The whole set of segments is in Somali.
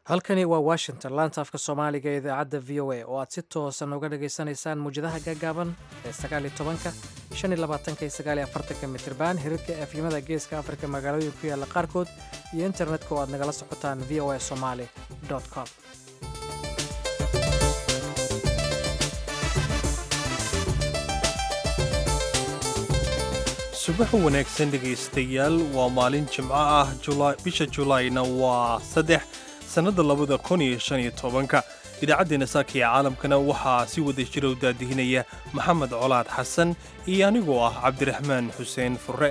halkani waa washington laanta afka soomaaliga ee idaacadda v o a oo aad si toosan uga dhagaysanaysaan muwjadaha gaagaaban ee sagaaliyo tobanka shan iyo labaatanka iyo sagaaliyo afartanka mitriban hirarka efyimada geeska afrika magaalooyin ku yaalla qaarkood iyo internetka oo aad nagala socotaan v o a somaali com subax wanaagsan dhegaystayaal waa maalin jimco ah bisha julaayna waa saddex sannadda labada kun iyo shan iyo tobanka idaacaddeenna saaka ee caalamkana waxaa si wada jira u daadihinaya maxamed colaad xasan iyo anigoo ah cabdiraxmaan xuseen furre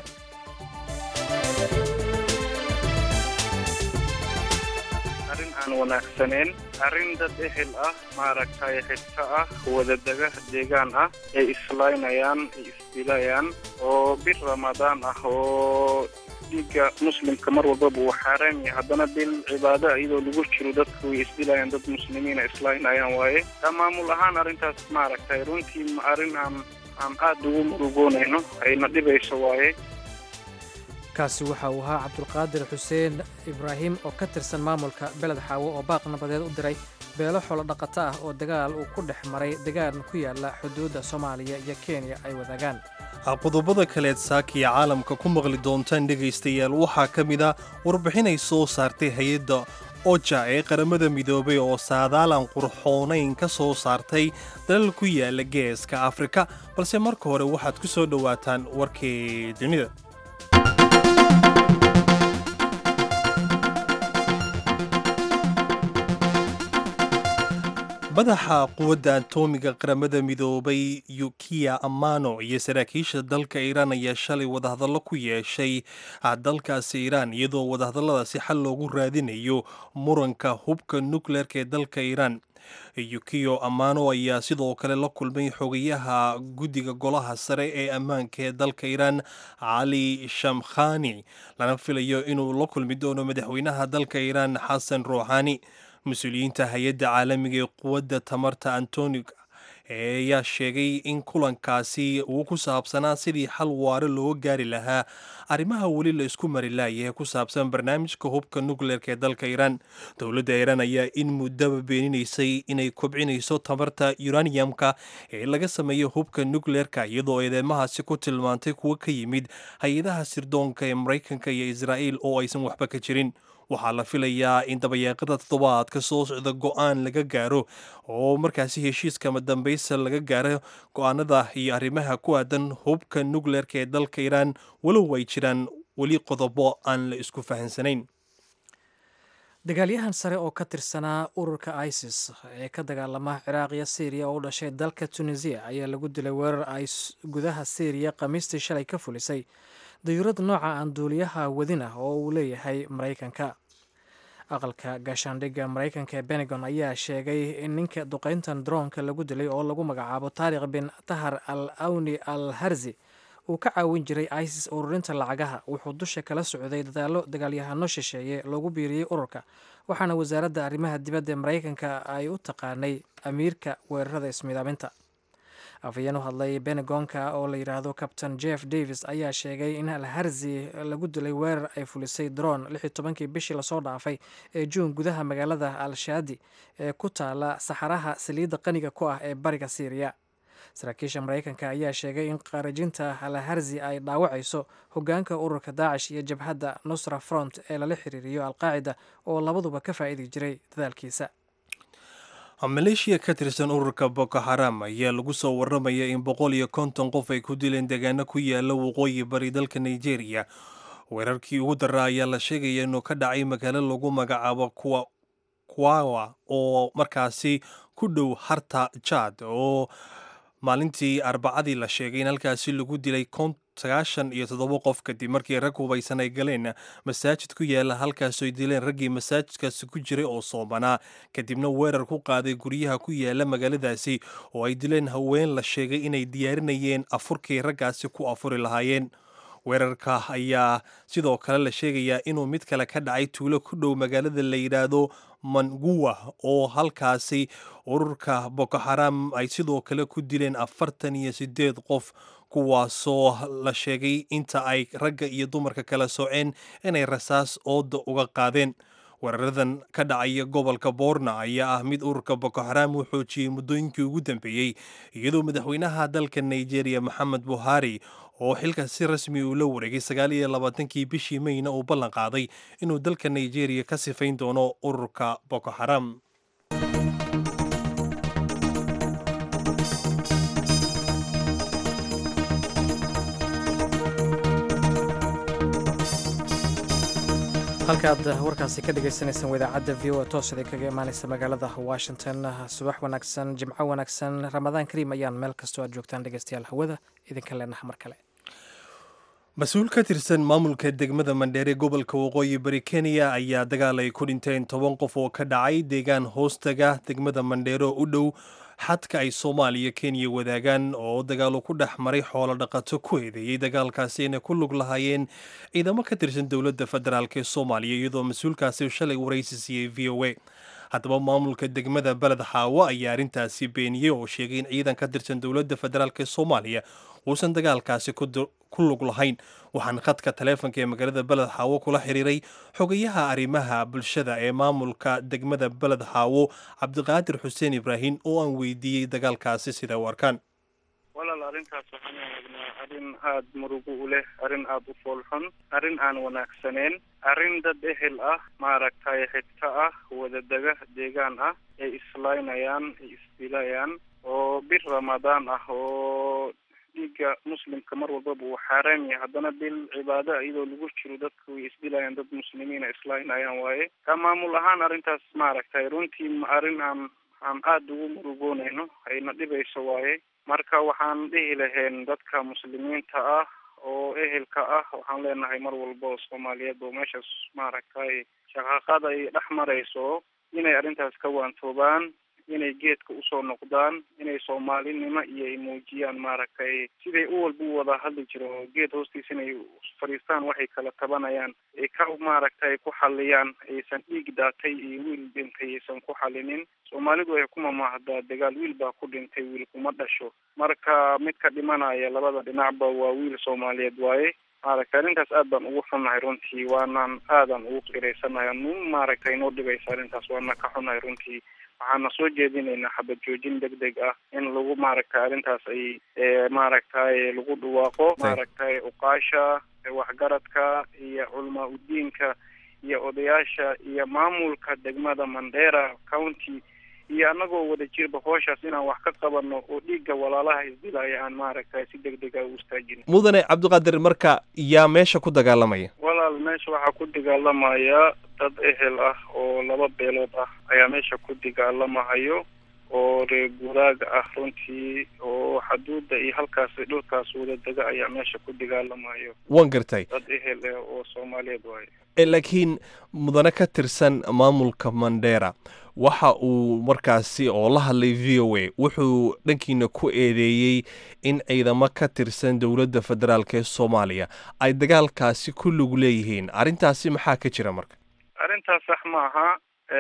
arrin aan wanaagsaneyn arrin dad ehel ah maaragtay xigto ah wadadaga deegaan ah ay islaynayaan ay isdilayaan oo bir ramadaan ah oo dhiigga muslimka mar walbaba uu xaaraan yahay haddana bil cibaado iyadoo lagu jiro dadku way isdilayaan dad muslimiina islaynayaan waaye taa maamul ahaan arrintaas maaragtay runtii arrin aan aan aada ugu murugoonayno ayna dhibayso waaye kaasi waxa uu ahaa cabdulqaadir xuseen ibraahim oo ka tirsan maamulka beled xaawo oo baaq nabadeed u diray beelo xolo dhaqato ah oo dagaal uu ku dhex maray degaan ku yaala xuduudda soomaaliya iyo kenya ay wadaagaan qodobada kaleed saakiya caalamka ku maqli doontaan dhegaystayaal waxaa ka mid a warbixinay soo saartay hay-adda oja ee qaramada midoobay oo saadaalan qurxoonayn ka soo saartay dalal ku yaala geeska afrika balse marka hore waxaad ku soo dhowaataan warkii dunida madaxa quwadda atoomiga qaramada midoobay yukiya amano iyo saraakiisha dalka iiraan ayaa shalay wadahadallo ku yeeshay dalkaasi iiraan iyadoo wadahadalladaasi xal loogu raadinayo muranka hubka nukleerka ee dalka iiraan yukiyo amano ayaa sidoo kale la kulmay xogayaha guddiga golaha sare ee ammaanka ee dalka iiraan cali shamkhani lana filayo inuu la kulmi doono madaxweynaha dalka iiraan xasan ruuxani mas-uuliyiinta hay-adda caalamiga ee quwadda tamarta antonig ayaa sheegay in kulankaasi uu ku saabsanaa sidii xal waare looga gaari lahaa arrimaha weli la isku mari laaya ee ku saabsan barnaamijka hubka nukleerka ee dalka iiraan dowladda iiraan ayaa in muddaba beeninaysay inay kobcinayso tamarta yuraniyamka ee laga sameeyo hubka nukleerka iyadoo eedeymahaasi ku tilmaantay kuwo ka yimid hay-adaha sirdoonka ee maraykanka iyo israa'iil oo aysan waxba ka jirin waxaa la filayaa in dabayaaqada toddobaadka soo socda go-aan laga gaaro oo markaasi heshiiskama dambaysa laga gaaro go-aanada iyo arrimaha ku aadan hubka nukleerka ee dalka iiraan walow ay jiraan weli qodobo aan la isku fahansanayn dagaalyahan sare oo ka tirsanaa ururka isis ee ka dagaalama ciraaq iyo syriya oo u dhashay dalka tunisiya ayaa lagu dilay weerar ay gudaha syriya khamiistii shalay ka fulisay dayuurad nooca aan duuliyaha wadin ah oo uu leeyahay maraykanka aqalka gaashaandhigga maraykanka ee benegon ayaa sheegay in ninka duqayntan droonka lagu dilay oo lagu magacaabo taariikh bin tahar al awni al harzi uu ka caawin jiray isis ururinta lacagaha wuxuu dusha kala socday dadaallo dagaalyahano shisheeye loogu biiriyey ururka waxaana wasaaradda arrimaha dibadda ee maraykanka ay u taqaanay amiirka weerarada ismidaaminta afhayeen u hadlay benegonka oo la yidhaahdo kabtain jeff davis ayaa sheegay in alharzi lagu dilay weerar ay fulisay droon lix iyo tobankii bishii lasoo dhaafay ee juun gudaha magaalada al-shaadi ee ku taala saxaraha saliidda qaniga ku ah ee bariga syriya saraakiisha maraykanka ayaa sheegay in qaarajinta alharzi ay dhaawacayso hogaanka ururka daacish iyo jabhadda nusra front ee lala xiriiriyo alqaacida oo labaduba ka faa'iidi jiray dadaalkiisa maleeshiya ka tirsan ururka boko haram ayaa lagu soo warramaya in boqol iyo konton qof ay ku dileen deegaano ku yaala waqooyi bari dalka nigeria weerarkii ugu daraa ayaa la sheegaya inuu ka dhacay magaalo lagu magacaabo kuwawa oo markaasi ku dhow harta jad oo maalintii arbacadii la sheegay in halkaasi lagu dilay sagaashan iyo toddoba qof kadib markii rag hubaysan ay galeen masaajid ku yaala halkaasoo ay dileen raggii masaajidkaasi ku jiray oo soomanaa kadibna weerar ku qaaday guryaha ku yaala magaaladaasi oo ay dileen haween la sheegay inay diyaarinayeen afurkii raggaasi ku afuri lahaayeen weerarka ayaa sidoo kale la sheegayaa inuu mid kale ka dhacay tuulo ku dhow magaalada la yidhaahdo manguwa oo halkaasi ururka boko haram ay sidoo kale ku dileen afartan iyo sideed qof kuwaasoo la sheegay inta ay ragga iyo dumarka kala soceen inay rasaas ooda uga qaadeen weeraradan ka dhacaya gobolka boorna ayaa ah mid ururka boko xaraam uu xoojiyey muddooyinkii ugu dambeeyey iyadoo madaxweynaha dalka nigeria moxamed buhari oo xilka si rasmi uu la wareegay sagaal iyo labaatankii bishii mayna uu ballan qaaday inuu dalka nigeria ka sifayn doono ururka boko xaraam halkaad warkaasi ka dhagaysanaysaan wadaacadda v o a toos idin kaga imaanaysa magaalada washington subax wanaagsan jimco wanaagsan ramadaan kariim ayaan meel kastoo aad joogtaan dhegeystayaal hawada idinka leenaha mar kale mas-uul ka tirsan maamulka degmada mandheere gobolka waqooyi bari kenya ayaa dagaal ay ku dhinteen toban qof oo ka dhacay deegaan hoostaga degmada mandheere oo u dhow xadka ay soomaaliya kenya wadaagaan oo dagaalo ku dhex maray xoolo dhaqato ku eedeeyey dagaalkaasi inay ku lug lahaayeen ciidamo ka tirsan dowladda federaalk ee soomaaliya iyadoo mas-uulkaasi shalay waraysi siiyey v o a haddaba maamulka degmada beled xaawo ayaa arrintaasi beeniyey oo sheegay in ciidan ka tirsan dowladda federaalk ee soomaaliya uusan dagaalkaasi ku lug lahayn waxaan khadka taleefonka ee magaalada beled xaawo kula xiriiray xogayaha arrimaha bulshada ee maamulka degmada beled xaawo cabdiqaadir xuseen ibraahim oo aan weydiiyey dagaalkaasi sida u arkaan walaal arrintaas waxaan aragnaa arrin aada murugo u leh arrin aada u foolxun arrin aan wanaagsaneyn arrin dad ehel ah maaragtay xigto ah wadadega deegaan ah ay islaynayaan ay isdilayaan oo bir ramadaan ah oo dhiigga muslimka mar walbaba uu xaaraam yahay haddana bil cibaado iyadoo lagu jiro dadka way isdilayaan dad muslimiina islaynayaan waaye ka maamul ahaan arrintaas maaragtay runtii arrin aan aan aada ugu murugoonayno ayna dhibayso waaye marka waxaan dhihi lahayn dadka muslimiinta ah oo ehelka ah waxaan leenahay mar walba oo soomaaliyeed oo meeshaas maaragtay shaqaaqada ay dhex marayso inay arrintaas ka waantoobaan inay geedka usoo noqdaan inay soomaalinimo iyo ay muujiyaan maaragtay siday u walba u wada hadli jiro oo geed hoostiisa inay fadhiistaan waxay kala tabanayaan ay ka maaragtay ku xaliyaan aysan dhiig daatay iyo wiil dhintay aysan ku xalinin soomaalidu ay ku mamahdaa dagaal wiil baa ku dhintay wiil kuma dhasho marka midka dhimanaya labada dhinacba waa wiil soomaaliyeed waaye maaragtay arrintaas aad baan ugu xunnahay runtii waanaan aadan ugu qiraysanahay nu maaragtay inoo dhibaysa arrintaas waana ka xunnahay runtii waxaana soo jeedinaynaa xabad joojin deg deg ah in lagu maaragtay arrintaas ay maaragtay lagu dhawaaqo maaragtay uqaasha waxgaradka iyo culamaa udiinka iyo odayaasha iyo maamulka degmada mandera county iyo anagoo wada jirba hooshaas inaan wax ka qabano oo dhiigga walaalaha isdilaya aan maaragtay si deg dega u istaajin mudane cabdiqaadir marka yaa meesha ku dagaalamaya walaal meesha waxaa ku dagaalamaya dad ehel ah oo laba beelood ah ayaa meesha ku dagaalamahayo oo reer guuraaga ah runtii oo xaduudda iyo halkaas dhulkaas wada dega ayaa meesha ku dagaalamayo waan gartay dad ehel eh oo soomaaliyeed waayo laakiin mudane ka tirsan maamulka mandera waxa uu markaasi oo la hadlay v o a wuxuu dhankiina ku eedeeyey in ciidamo ka tirsan dowladda federaalk ee soomaaliya ay dagaalkaasi ku lug leeyihiin arrintaasi maxaa ka jira marka arrintaas sax maaha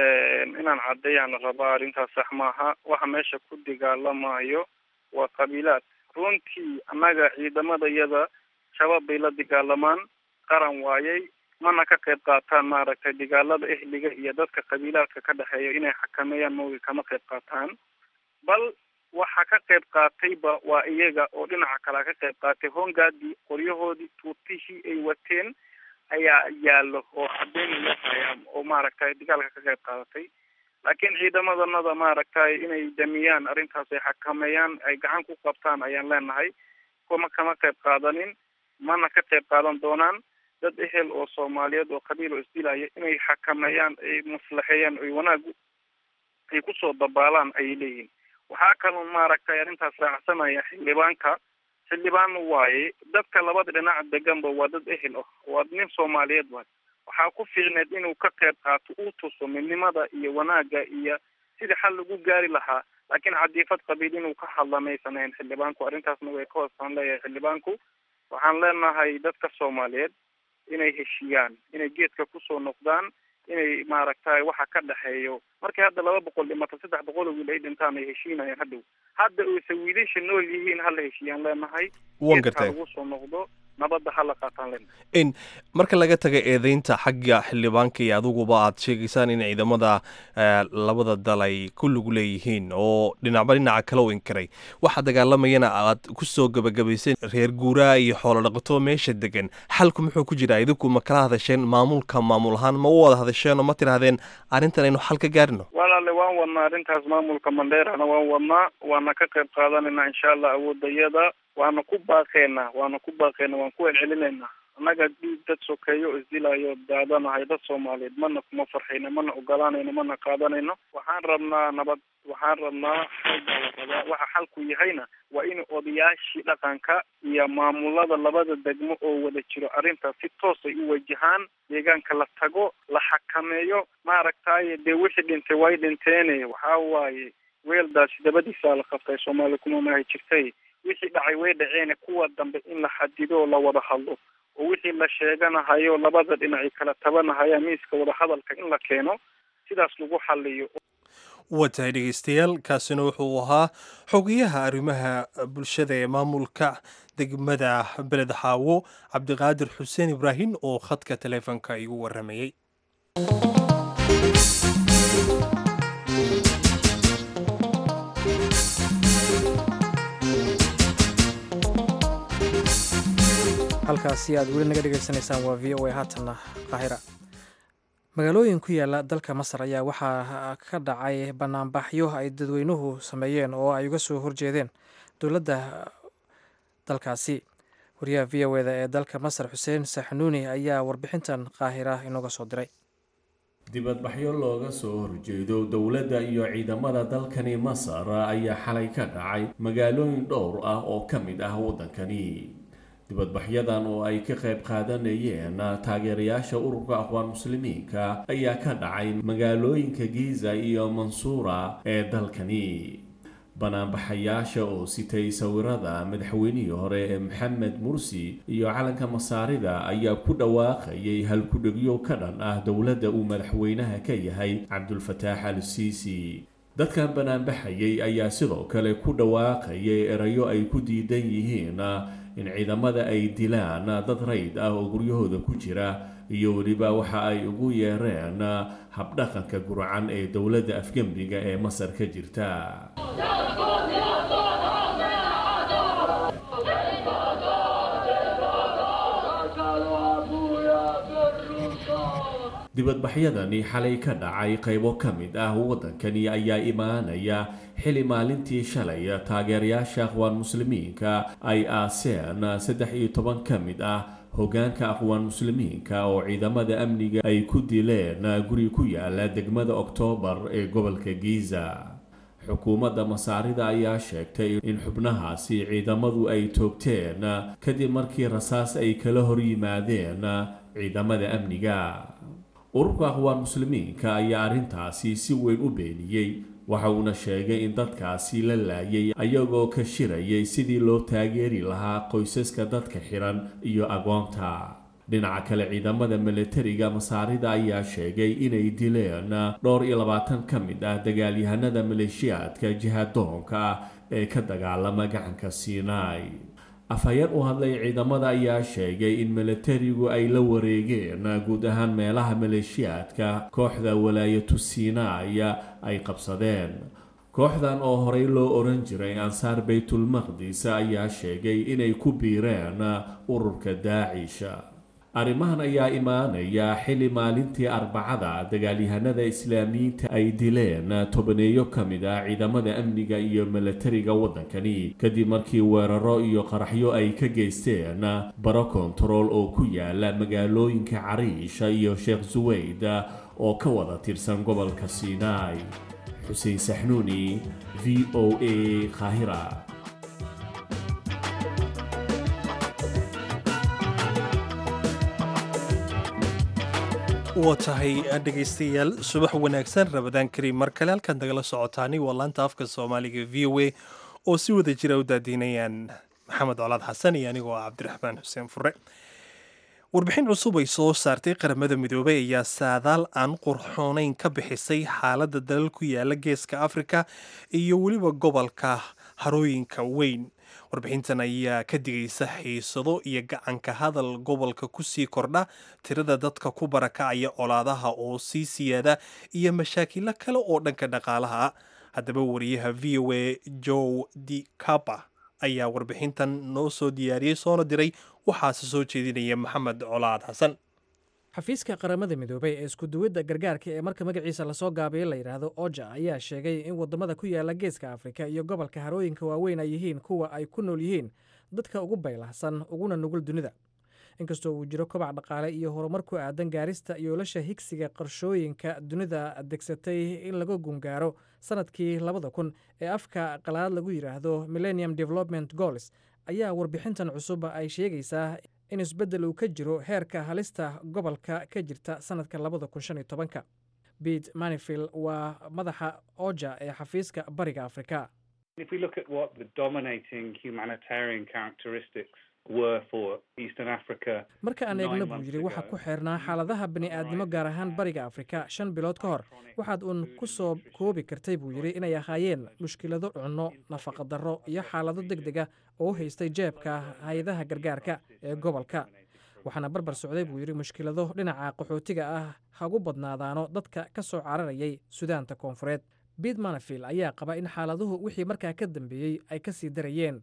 inaan caddeeyaan rabaa arrintaas sax maaha waxa meesha ku dagaalamayo waa qabiilaad runtii annaga ciidamadayada shabaab bay la dagaalamaan qaran waayey mana ka qayb qaataan maaragtay dagaalada ehliga iyo dadka qabiilaadka ka dhexeeya inay xakameeyaan mooga kama qayb qaataan bal waxa ka qayb qaatayba waa iyaga oo dhinaca kalea ka qayb qaatay hongaadii qoryahoodii tuutihii ay wateen ayaa yaallo oo caddeyn loo hayaa oo maaragtay dagaalka ka qayb qaadatay laakiin ciidamadanada maaragtay inay damiyaan arrintaas ay xakameeyaan ay gacan ku qabtaan ayaan leenahay kuma kama qayb qaadanin mana ka qayb qaadan doonaan dad ehel oo soomaaliyeed oo qabiil oo isdilaya inay xakameeyaan ay maslaxeeyaan ay wanaag ay kusoo dabaalaan ayay leeyihin waxaa kaloo maaragtay arrintaas raacsanaya xildhibaanka xildhibaan waaye dadka labada dhinac deganba waa dad ehel ah waa nin soomaaliyeed waay waxaa ku fiicneed inuu ka qayb qaato uu tuso midnimada iyo wanaagga iyo sidii xal lagu gaari lahaa laakiin cadiifad qabiil inuu ka hadla maysan ahayn xildhibaanku arrintaasna way ka hoosaan leeyahay xildhibaanku waxaan leenahay dadka soomaaliyeed inay heshiiyaan inay geedka kusoo noqdaan inay maaragtay waxa ka dhexeeyo markay hadda laba boqol dhimata saddex boqol oo wiil ay dhintaan ay heshiinayaan hadhow hadda oyse wiilasha nool yihiin hala heshiiyaan leenahay wan gartay lagu soo noqdo nabadda hala qaataan len in marka laga taga eedeynta xagga xildhibaanka iyo adiguba aad sheegaysaan in ciidamada labada dal ay ku lug leeyihiin oo dhinacba dhinaca kale u inkiray waxa dagaalamayana aad ku soo gabagabayseen reer guuraa iyo xoolo dhaqato meesha degan xalku muxuu ku jiraa idinku ma kala hadasheen maamulka maamul ahaan ma u wada hadasheen oo ma tidhahdeen arrintan aynu xal ka gaarino walaale waan wadnaa arrintaas maamulka mandheerana waan wadnaa waana ka qayb qaadanayna insha allah awoodayada waana ku baaqeynaa waana ku baaqeynaa waan ku celcelinaynaa annaga dhiig dad sokeeyo o isdilayo daadanahay dad soomaaliyeed mana kuma farxayno mana ogolaanayno mana qaadanayno waxaan rabnaa nabad waxaan rabnaa xal baa la rabaa waxa xalku yahayna waa in odayaashii dhaqanka iyo maamulada labada degmo oo wada jiro arrintaas si toos ay u wajahaan deegaanka la tago la xakameeyo maaragtaye dee wixii dhintay way dhinteene waxaa waaye weeldaasi dabadiisaa la qabtay soomaali kuma mahay jirtay wixii dhacay way dhaceene kuwa dambe in la xadido oo la wada hadlo oo wixii la sheeganahayo labada dhinaci kala tabanahaya miiska wadahadalka in la keeno sidaas lagu xaliyo waa tahay dhegeystayaal kaasina wuxuu ahaa xogayaha arrimaha bulshada ee maamulka degmada beled xaawo cabdiqaadir xuseen ibraahim oo khadka taleefonka igu waramayey halkaasi aad weli naga dhegaysanaysaan waa v o a haatanna qaahira magaalooyin ku yaala dalka masar ayaa waxaa ka dhacay banaanbaxyo ay dadweynuhu sameeyeen oo ay uga soo horjeedeen dowladda dalkaasi wariyaha v o eda ee dalka masar xuseen saxnuuni ayaa warbixintan qaahira inooga soo diray dibadbaxyo looga soo horjeedo dowladda iyo ciidamada dalkani masar ayaa xalay ka dhacay magaalooyin dhowr ah oo ka mid ah waddankani dibadbaxyadan oo ay ka qayb qaadanayeen taageerayaasha ururka aqwaan muslimiinka ayaa ka dhacay magaalooyinka giza iyo mansuura ee dalkani banaanbaxayaasha oo sitay sawirada madaxweynihii hore ee maxamed mursi iyo calanka masaarida ayaa ku dhawaaqayay halkudhegyo ka dhan ah dowladda uu madaxweynaha ka yahay cabdulfataax al siisi dadkan banaanbaxayay ayaa sidoo kale ku dhawaaqayay erayo ay ku diidan yihiin in ciidamada ay dilaan dad rayd ah oo guryahooda ku jira iyo weliba waxa ay ugu yeereen habdhaqanka gurcan ee dowladda afgembiga ee masar ka jirta dibadbaxyadani xalay ka dhacay qaybo ka mid ah waddankani ayaa imaanaya xili maalintii shalay taageerayaasha aqwaan muslimiinka ay aaseen saddex iyo toban ka mid ah hoggaanka aqwaan muslimiinka oo ciidamada amniga ay ku dileen guri ku yaala degmada oktoobar ee gobolka giza xukuumadda masaarida ayaa sheegtay in xubnahaasi ciidamadu ay toogteen kadib markii rasaas ay kala hor yimaadeen ciidamada amniga ururka aqwaan muslimiinka ayaa arrintaasi si weyn u beeniyey waxa uuna sheegay in dadkaasi la laayay ayagoo ka shirayay sidii loo taageeri lahaa qoysaska dadka xiran iyo agoonta dhinaca kale ciidamada milatariga masaarida ayaa sheegay inay dileen dhowr iyo labaatan ka mid ah dagaalyahanada maleeshiyaadka jihadoonka ah ee ka dagaalama gacanka sinai afhayeen u hadlay ciidamada ayaa sheegay in milatarigu ay la wareegeen guud ahaan meelaha maleeshiyaadka kooxda walaayatu sinai ay qabsadeen kooxdan oo horey loo oran jiray ansaar baytulmaqdis ayaa sheegay inay ku biireen ururka daacish arrimahan ayaa imaanaya xili maalintii arbacada dagaalyahanada islaamiyiinta ay dileen tobaneeyo ka mid ah ciidamada amniga iyo milatariga waddankani kadib markii weeraro iyo qaraxyo ay ka geysteen baro kontarool oo ku yaala magaalooyinka cariisha iyo sheekh suweyd oo ka wada tirsan gobolka sinai xuseen saxnuuni v o a qaahira waa tahay dhegaystayaal subax wanaagsan rabadaan kariim mar kale halkaan nagala socotaani waa laanta afka soomaaliga v o a oo si wada jira u daadiinayaan maxamed colaad xasan iyo anigoo ah cabdiraxmaan xuseen fure warbixin cusub ay soo saartay qaramada midoobay ayaa saadaal aan qurxoonayn ka bixisay xaaladda dalal ku yaala geeska afrika iyo weliba gobolka harooyinka weyn warbixintan ayaa ka digaysa xiisado iyo gacanka hadal gobolka kusii kordha tirada dadka ku barakacaya colaadaha oo sii siyaada iyo mashaakilo kale oo dhanka dhaqaalaha ah haddaba wariyaha v o a joe di capa ayaa warbixintan noo soo diyaariyey soona diray waxaase soo jeedinaya maxamed colaad xasan xafiiska qaramada midoobay ee iskuduwidda gargaarka ee marka magaciisa lasoo gaabiyo la yidhaahdo oja ayaa sheegay in waddamada ku yaala geeska afrika iyo gobolka harooyinka waaweyn ay yihiin kuwa ay ku nool yihiin dadka ugu baylahsan uguna nugul dunida inkastoo uu jiro kobac dhaqaale iyo horumar ku aadan gaarista yoolasha higsiga qarshooyinka dunida degsatay in laga gungaaro sanadkii labada kun ee afka qalaad lagu yidhaahdo millennium development goals ayaa warbixintan cusub ay sheegaysaa in isbeddel uu ka jiro heerka halista gobolka ka jirta sanadka labada kun shan iyo tobanka bete manifield waa madaxa oja ee xafiiska bariga afrika marka aan eegno buu yidhi waxaa ku xeernaa xaaladaha bani'aadnimo gaar ahaan bariga afrika shan bilood ka hor waxaad uun ku soo koobi kartay buu yidhi inay ahaayeen mushkilado cunno nafaqadarro iyo xaalado deg deg ah oo u haystay jeebka hay-adaha gargaarka ee gobolka waxaana barbar socday buu yidhi mushkilado dhinaca qaxootiga ah hagu badnaadaano dadka ka soo cararayay sudaanta koonfureed bete manafield ayaa qaba in xaaladuhu wixii markaa ka dambeeyey ay ka sii darayeen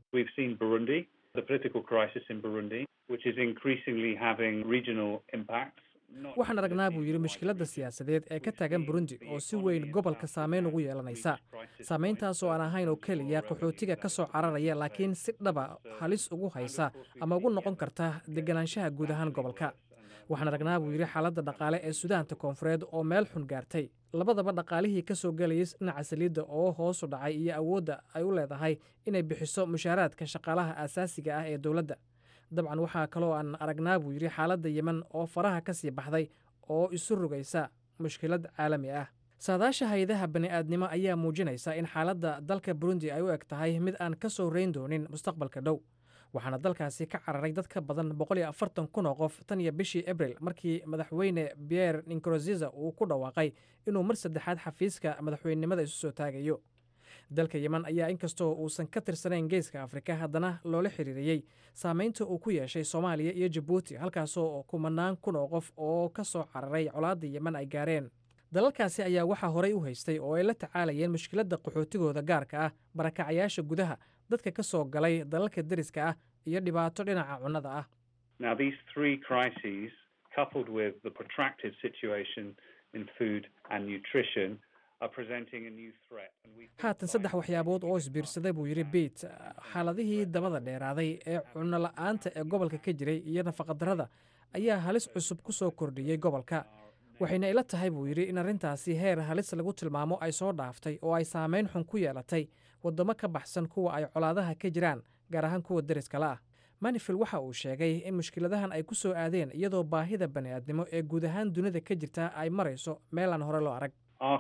waxaan aragnaa buu yidhi mushkiladda siyaasadeed ee ka taagan burundi oo si weyn gobolka saameyn ugu yeelanaysa saameyntaas oo aan ahayn oo keliya qaxootiga ka soo cararaya laakiin si dhaba halis ugu haysa ama ugu noqon karta deganaanshaha guud ahaan gobolka waxaan aragnaa buu yidhi xaaladda dhaqaale ee sudaanta koonfureed oo meel xun gaartay labadaba dhaqaalihii ka soo gelayay dhinaca saliidda oo hoosu dhacay iyo awoodda ay u leedahay inay bixiso mushaaraadka shaqaalaha aasaasiga ah ee dowladda dabcan waxaa kaloo aan aragnaa buu yidhi xaaladda yemen oo faraha ka sii baxday oo isu rogaysa mushkilad caalami ah saadaasha hay-adaha bani'aadnimo ayaa muujinaysa in xaaladda dalka burundi ay u eg tahay mid aan ka soo reyn doonin mustaqbalka dhow waxaana dalkaasi ka cararay dad ka badan boqol iyo afartan kun oo qof tan iyo bishii abril markii madaxweyne pierre ninkroziza uu ku dhawaaqay inuu mar saddexaad xafiiska madaxweynenimada isu soo taagayo dalka yemen ayaa inkastoo uusan ka tirsanayn geeska afrika haddana loola xiriiriyey saameynta uu ku yeeshay soomaaliya iyo jabuuti halkaasoo kumanaan kun oo qof oo ka soo cararay colaadda yemen ay gaareen dalalkaasi ayaa waxaa horey u haystay oo ay la tacaalayeen mushkiladda qaxootigooda gaarka ah barakacayaasha gudaha dadka ka soo galay dalalka deriska ah iyo dhibaato dhinaca cunnada ah haatan saddex waxyaabood oo isbiirsaday buu yidhi beit xaaladihii dabada dheeraaday ee cunno la-aanta ee gobolka ka jiray iyo nafaqadarrada ayaa halis cusub ku soo kordhiyey gobolka waxayna ila tahay buu yidhi in arrintaasi heer halis lagu tilmaamo ay soo dhaaftay oo ay saameyn xun ku yeelatay waddamo ka baxsan kuwa ay colaadaha ka jiraan gaar ahaan kuwa deriskala ah manifil waxa uu sheegay in mushkiladahan ay ku soo aadeen iyadoo baahida bani'aadnimo ee guud ahaan dunida ka jirta ay marayso meel aan hore loo arag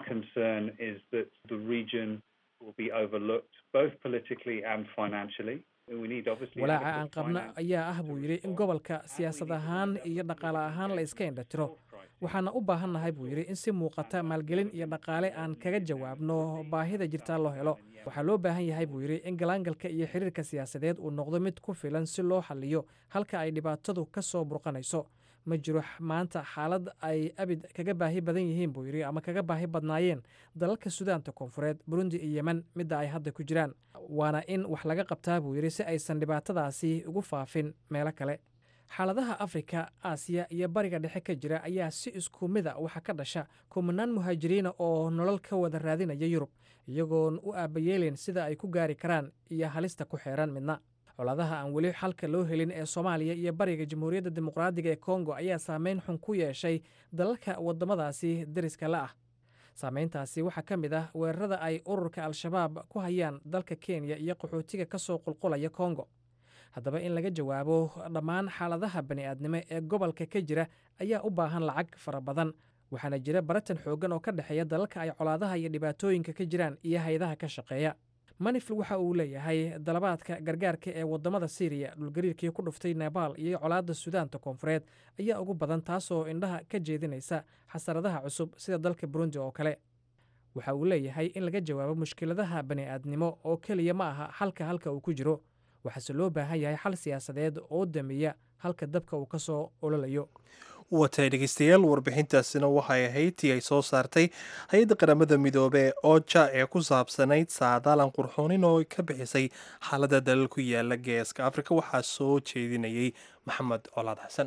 walaaca aan qabno ayaa ah buu yidhi in gobolka siyaasad ahaan iyo dhaqaale ahaan la iska indhatiro waxaana u baahannahay buu yidhi in si muuqata maalgelin iyo dhaqaale aan kaga jawaabno baahida jirtaa loo helo waxaa loo baahan yahay buu yidhi in galaangalka iyo xiriirka siyaasadeed uu noqdo mid ku filan si loo xaliyo halka ay dhibaatadu ka soo burqanayso ma jiro maanta xaalad ay abid kaga baahi badan yihiin buu yidhi ama kaga baahi badnaayeen dalalka sudaanta koonfureed burundi iyo yemen midda ay hadda ku jiraan waana in wax laga qabtaa buu yidhi si aysan dhibaatadaasi ugu faafin meelo kale xaaladaha afrika aasiya iyo bariga dhexe ka jira ayaa si isku mida waxa ka dhasha kumanaan muhaajiriina oo nolol ka wada raadinaya yurub iyagoon u aabayeelin sida ay ku gaari karaan iyo halista ku xeeran midna colaadaha aan weli xalka loo helin ee soomaaliya iyo bariga jamhuuriyadda dimuqraadiga ee kongo ayaa saameyn xun ku yeeshay dalalka waddamadaasi deriska la ah saameyntaasi waxaa ka mid ah weerarada ay ururka al-shabaab ku hayaan dalka kenya iyo qaxootiga ka soo qulqulaya kongo haddaba in laga jawaabo dhammaan xaaladaha bani'aadnimo ee gobolka ka jira ayaa u baahan lacag fara badan waxaana jira baratan xooggan oo ka dhexeeya dalalka ay colaadaha iyo dhibaatooyinka ka jiraan iyo hay-adaha ka shaqeeya manifil waxa uu leeyahay dalabaadka gargaarka ee waddamada syriya dhulgariirkii ku dhuftay nebaal iyo colaadda sudaanta koonfureed ayaa ugu badan taasoo indhaha ka jeedinaysa xasaradaha cusub sida dalka burundi oo kale waxa uu leeyahay in laga jawaabo mushkiladaha bani'aadnimo oo keliya ma aha xalka halka uu ku jiro waxaase loo baahan yahay xal siyaasadeed oo damiya halka dabka uu ka soo ololayo watay dhegeystayaal warbixintaasina waxay ahayd tii ay soo saartay hay-adda qaramada midoobe ee oja ee ku saabsanayd saadaalan qurxoonin oo ka bixisay xaaladda dalal ku yaala geeska afrika waxaa soo jeedinayay maxamed colaad xasan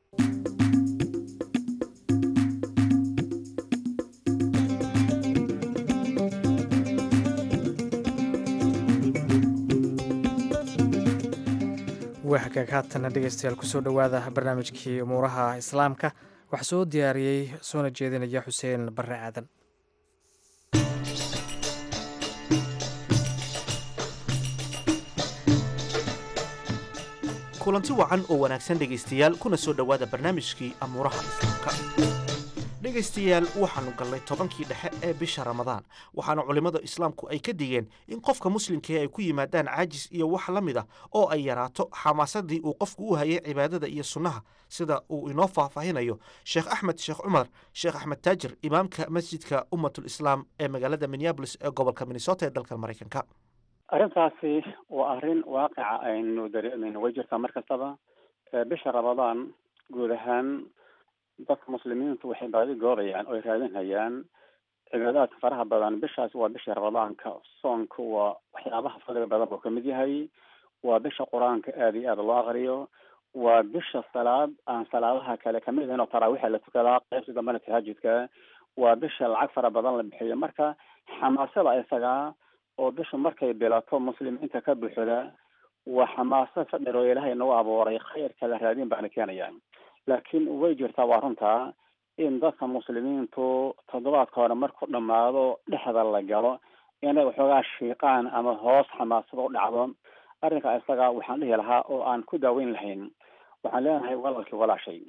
waa hagaag haatana dhegeystayaal kusoo dhowaada barnaamijkii umuuraha islaamka waxaa soo diyaariyey soona jeedinaya xuseen barre aadan kulanti wacan oo wanaagsan dhegaystayaal kuna soo dhowaada barnaamijkii amuuraha islaamka dhegaystayaal waxaannu gallay tobankii dhexe ee bisha ramadaan waxaana culimmada islaamku ay ka digeen in qofka muslimkii ay ku yimaadaan caajis iyo wax la mid ah oo ay yaraato xamaasadii uu qofku u hayay cibaadada iyo sunnaha sida uu inoo faahfaahinayo sheekh axmed sheekh cumar sheekh axmed taajir imaamka masjidka ummatul islaam ee magaalada minneabolis ee gobolka minnesota ee dalka maraykanka arrintaasi waa arrin waaqica aynu dareemayno way jirtaa mar kastaba bisha ramadaan guud ahaan dadka muslimiintu waxay baadi goobayaan oo ay raadinhayaan cibaadaadka faraha badan bishaas waa bisha ramadaanka soonka waa waxyaabaha fadliga badan buu kamid yahay waa bisha qur-aanka aada iyo aada loo aqriyo waa bisha salaad aan salaadaha kale kamid ahayn oo taraawixa la tukadaa qaybta dambena tahajudka waa bisha lacag fara badan la bixiyo marka xamaasada isagaa oo bisha markay bilato muslimiinta ka buuxda waa xamaasad fadhir oo ilaahay nagu abuuray khayrka la raadin baana keenayaan laakiin way jirtaa waa runtaa in dadka muslimiintu toddobaadka hore markuu dhammaado dhexda la galo inay waxoogaa shiiqaan ama hoos xamaasada u dhacdo arrinka isaga waxaan dhihi lahaa oo aan ku daaweyn lahayn waxaan leenahay walaalkii walaashay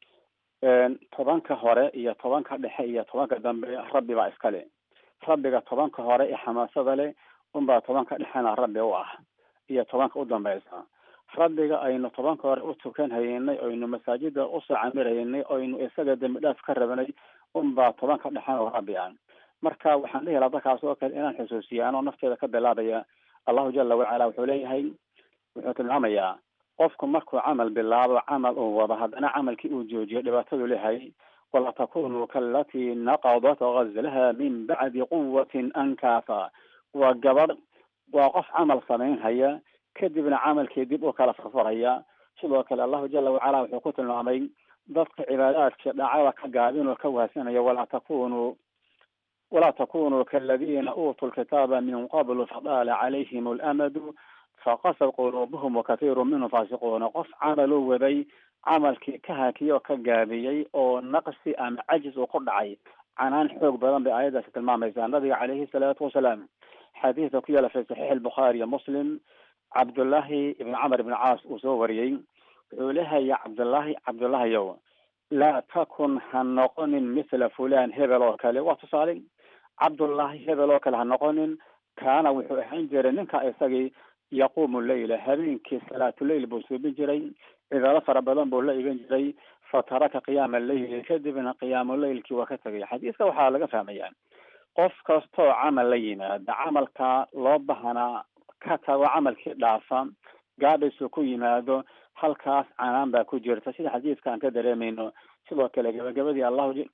tobanka hore iyo tobanka dhexe iyo tobanka dambe rabbi baa iskale rabbiga tobanka hore ee xamaasada leh unbaa tobanka dhexena rabbi u ah iyo tobanka u dambeysa rabbiga aynu tobanka hore u tukan haynay oynu masaajida usoo camiraynay oynu isaga dembi dhaaf ka rabnay unbaa tobanka dhexen oo rabbi ah marka waxaan dhihi lahaa dadkaas oo kale inaan xusuusiya anoo nafteeda ka bilaabaya allahu jala wacala wuxuu leeyahay wuxuu tilmaamayaa qofku markuu camal bilaabo camal uu wado haddana camalkii uu joojiyo dhibaatadu leeyahay wala takunuu kaalatii naqadat gazlaha min bacdi quwatin ankaafa waa gabadh waa qof camal samaynhaya kadibna camalkii dib u kala furfuraya sidoo kale allahu jala wacala wuxuu ku tilmaamay dadka cibaadaadka dhacada ka gaabin oo ka wahsanaya walaa takunuu walaa takunuu kaaladiina uutuu lkitaaba min qablu fadaala calayhim alamadu faqasad quluubuhum wakathiiru minhum faasiquuna qof camal u waday camalkii ka hakiyay oo ka gaabiyey oo naqsi ama cajis uu ku dhacay canaan xoog badan bay aayaddaasi tilmaamaysaa nabiga calayhi salaatu wasalaam xadiidka ku yaala fi saxiix albukhaari iyo muslim cabdullaahi ibn camar ibn caas uu soo wariyey wuxuu leehaya cabdullaahi cabdullaahiyow laa takun ha noqonin mithla fulan hebel oo kale waa tusaale cabdullaahi hebel oo kale ha noqonin kaana wuxuu ahaan jiray ninka isagii yaquumu leyla habeenkii salaatuleyl buu suubin jiray cibaado fara badan buu la iban jiray fataraka qiyaama leyli kadibna qiyaamuleylkii waa ka tegay xadiiska waxaa laga fahmaya qof kastoo camal la yimaada camalka loo bahanaa ka tago camalkii dhaafa gaadhaysu ku yimaado halkaas canaan baa ku jirta sida xadiiska aan ka dareemayno sidoo kale gabagabadii allahu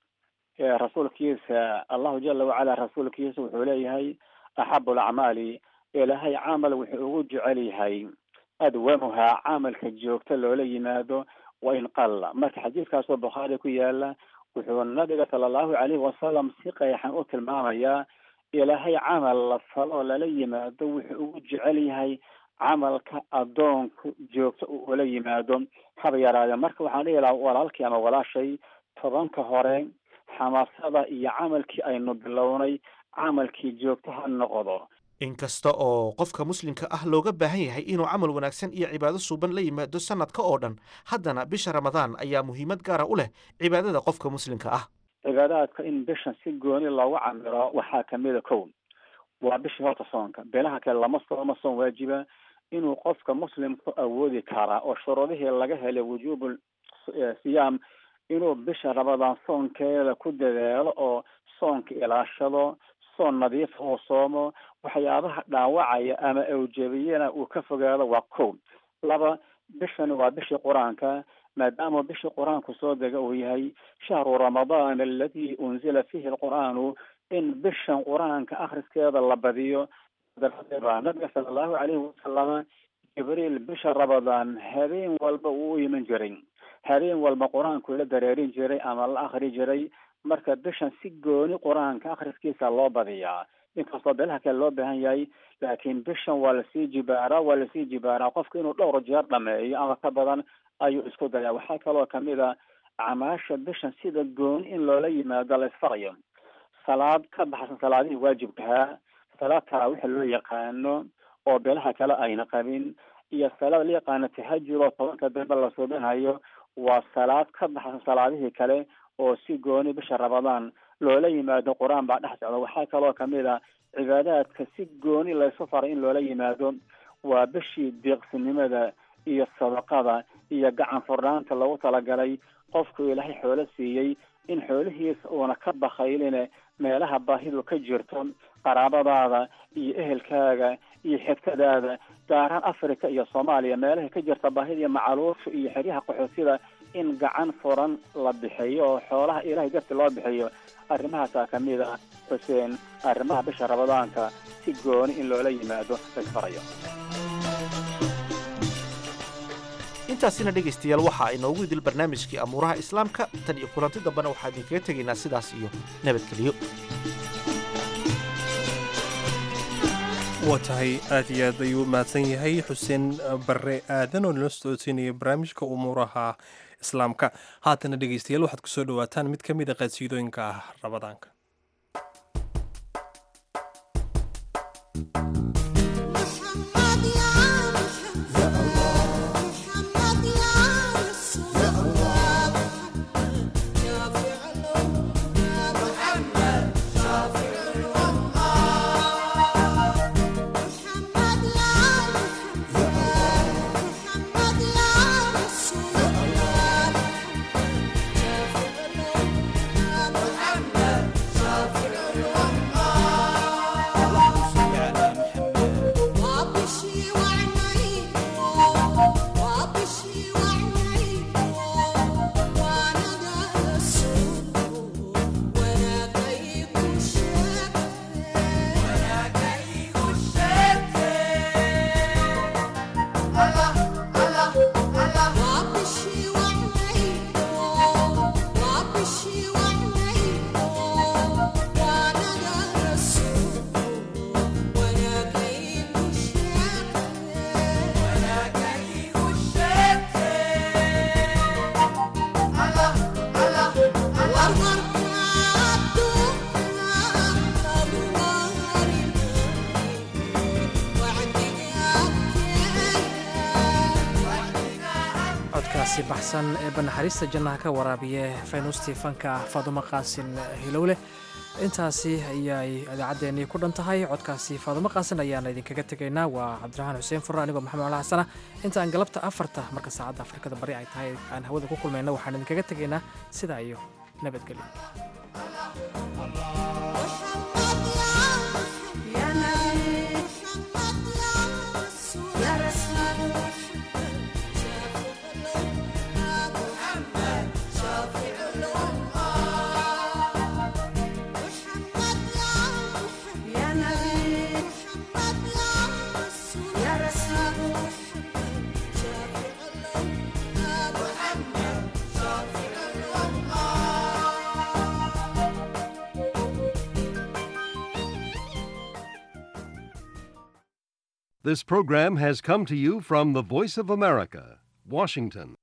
rasuulkiisa allahu jala wacala rasuulkiisa wuxuu leeyahay axabu lacmaali ilaahay camal wuxuu ugu jecel yahay adwamuhaa camalka joogta loola yimaado wa in qalla marka xadiiskaasoo bukhaari ku yaala wuxuu nabiga sala allahu calayhi wasalam si qeexan u tilmaamayaa ilaahay camal la falo lala yimaado wuxuu ugu jecel yahay camalka addoonku joogto uu ula yimaado haba yaraade marka waxaan dhihi lahaa walaalkii ama walaashay tobanka hore xamaasada iyo camalkii aynu bilownay camalkii joogto ha noqdo inkasta oo qofka muslimka ah looga baahan yahay inuu camal wanaagsan iyo cibaado suuban la yimaado sanadka oo dhan haddana bisha ramadaan ayaa muhiimad gaara u leh cibaadada qofka muslimka ah cibaadaadka in bishan si gooni loogu camiro waxaa kamida kow waa bishii horta soonka bilaha kale lama sooma soon waajiba inuu qofka muslimku awoodi karaa oo shuruudihii laga helay wujuubu siyaam inuu bisha ramadaan soonkeeda ku dadaalo oo soonka ilaashado soon nadiifa uu soomo waxyaabaha dhaawacaya ama awjabiyana uu ka fogaado waa kow laba bishani waa bishii qur-aanka maadaama bishii qur-aanku soo dega uu yahay shahru ramadaan aladi unzila fihi alqur'aanu in bishan qur-aanka akhriskeeda la badiyo daraaddeed baa nabiga sala allahu calayhi wasalama jibriil bisha ramadaan habeen walba uu u iman jiray habeen walba qur-aanku la dareerin jiray ama la akri jiray marka bishan si gooni qur-aanka akhriskiisa loo badiyaa inkastoo beelaha kale loo baahan yahay laakiin bishan waa lasii jibaaraa waa lasii jibaaraa qofku inuu dhowr jeer dhameeyo ama ka badan ayuu isku dayaa waxaa kaloo kamid a camaasha bishan sida gooni in loola yimaado la isfarayo salaad ka baxsan salaadihii waajibkahaa salaad taraawixa loo yaqaano oo beelaha kale ayna qabin iyo salaad la yaqaano tahajud oo tobanka dambe la suubinayo waa salaad ka baxsan salaadihii kale oo si gooni bisha ramadaan loola yimaado qur-aan baa dhex socda waxaa kaloo kamid a cibaadaadka si gooni laysu faray in loola yimaado waa bishii deeqsinimada iyo sadaqada iyo gacan furnaanta lagu talagalay qofku ilaahay xoolo siiyey in xoolihiisa uuna ka bakayline meelaha baahidu ka jirto qaraabadaada iyo ehelkaaga iyo xigtadaada gaaraan africa iyo soomaaliya meelaha ka jirta baahida iyo macaluusha iyo xeryaha qaxootida in gacan furan la bixiyo oo xoolaha ilaahay darti loo bixiyo arrimahaasaa kamid ah xuseen arrimaha bisha ramadaanka si gooni in loola yimaado laysfarayo intaasina dhegaystayaal waxaa inoogu idil barnaamijkii amuuraha islaamka tan iyo kulanti dambena waxaa idinkaga tegaynaa sidaas iyo nabadgelyo waa tahay aad iyo aad ayuu mahadsan yahay xuseen barre aadan oo nala socodsiinaya barnaamijka umuuraha islaamka haatana dhegaystayaal waxaad ku soo dhowaataan mid ka mid a qaadsiidooyinka ah ramadaanka codkaasi baxsan ee banaxariista jannaha ka waraabiye faynuustii fanka faadumo qaasin hilowleh intaasi ayay idaacaddeenii ku dhan tahay codkaasi faadumo qaasin ayaana idinkaga tegaynaa waa cabdiraxmaan xuseen furre anigoo maxamed cala xasana inta aan galabta afarta marka saacadda afrikada bari ay tahay aan hawada ku kulmayna waxaan idinkaga tegaynaa sidaa iyo nabadgelyo This program has come to you from the Voice of America, Washington.